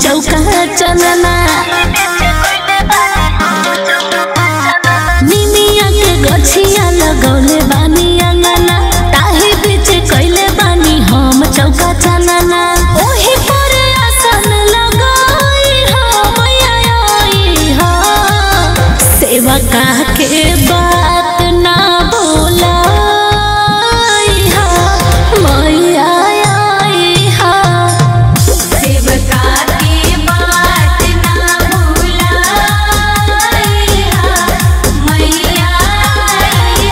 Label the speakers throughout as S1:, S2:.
S1: चौका चनना निमिया के गछिया लगौले बानी अंगना ताही बीच कैले बानी हम चौका चनना ओही पर आसन लगाई हो मैया आई हो सेवा का के बात ना बोलाई हो मैया आई हो
S2: सेवका के बात ना भुलाई हा मैया आई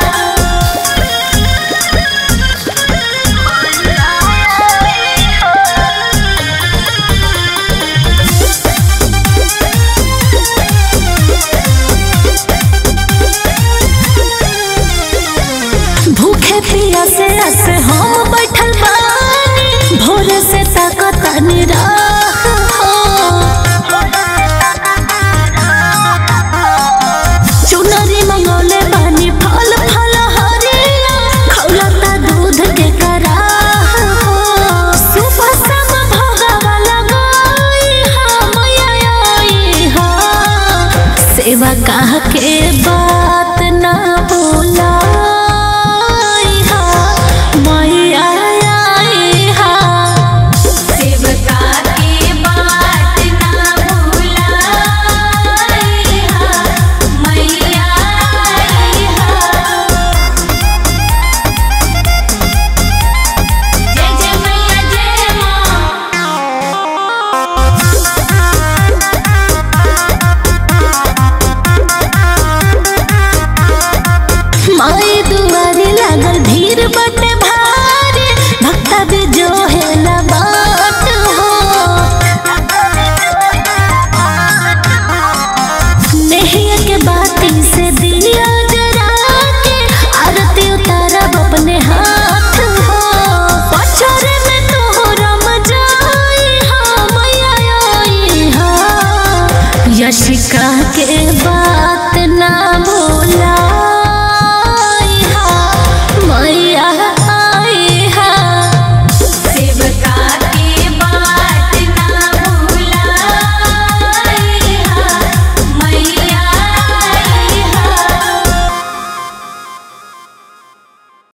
S1: भूखे पिया से अस हम बैठल बानी भोरे से ताकत निरा